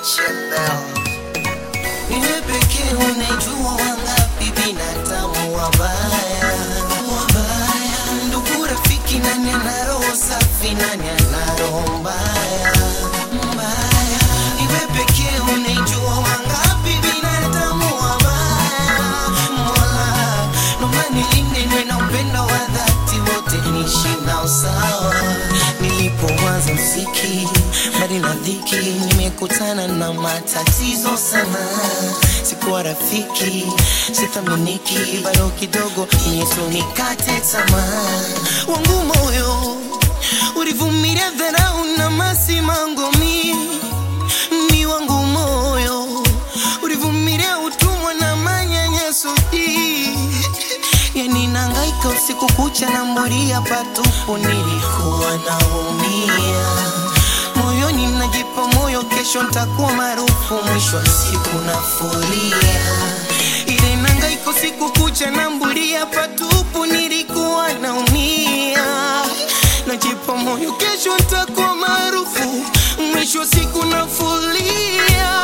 nimechelewa. Niwe pekee unajua wangapi binadamu wabaya wabaya, ndugu, rafiki, nani ana roho safi, nani ana roho mbaya mbaya? Niwe pekee unajua wangapi binadamu wabaya. Mola, naomba nilinde niwe na upendo wa dhati, wote niishi nao sawa. Nilipoanza mziki mbali na dhiki, nimekutana na matatizo sana. Sikuwa rafiki, sithaminiki, bado kidogo Yesu nikate tamaa. Wangu moyo ulivumilia dharau na masimango mi ni wangu moyo ulivumilia utumwa na manyanyaso hii. yani nangaika usiku kucha na mburia patupu nilikuwa naumia moyoni najipa moyo kesho ntakuwa maarufu mwisho wa siku nafuria ile nangaika usiku kucha na mburia patupu nilikuwa naumia najipa moyo kesho ntakuwa maarufu mwisho wa siku nafulia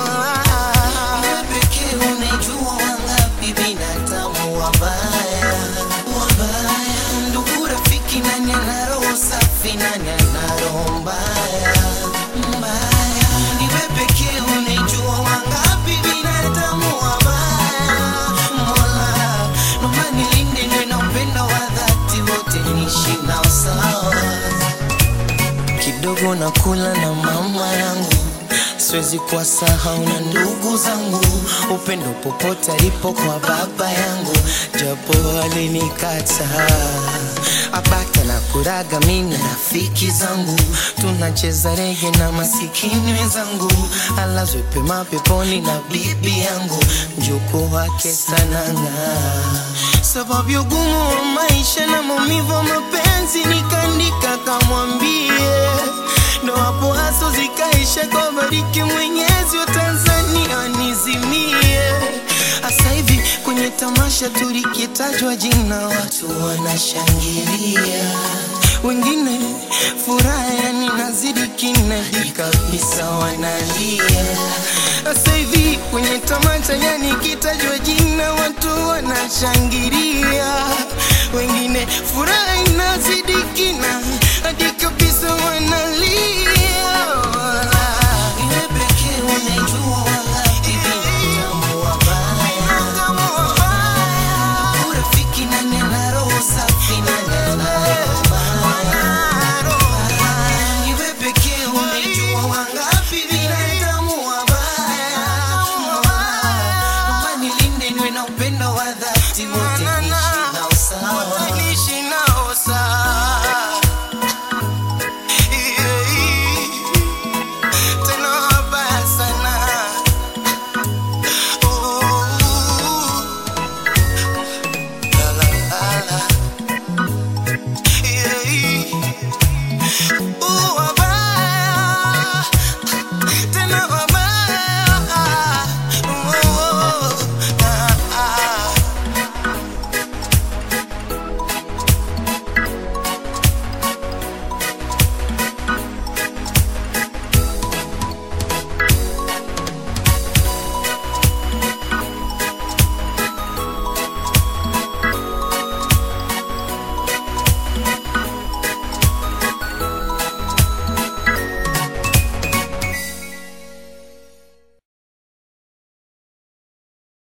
wewe pekee unajua wangapi binadamu wabaya wabaya, ndugu, rafiki, nani ana roho safi, nani ana roho mbaya mbaya? Ni wewe pekee unajua wangapi binadamu wabaya. Mola, naomba nilinde niwe na upendo wa dhati, wote niishi nao sawa kidogo na kula na mama yangu, siwezi kuwasahau na ndugu zangu, upendo popote alipo kwa baba yangu, japo alinikata abaka na kuraga mimi na rafiki zangu, tunacheza rege na masikini wenzangu, alazwe pema peponi na bibi yangu, mjukuu wake sananga sababu ya ugumu wa maisha na maumivu wa mapenzi, nikaandika kamwambie, ndo hapo haso zikaisha kwa bariki Mwenyezi wa Tanzania nizimie. Asa hivi kwenye tamasha tulikitajwa jina, watu wanashangilia, wengine furaha yani nazidi kinadi kabisa, wanalia. Asa hivi kwenye tamasha yani kitajwa jina, watu wanashangilia,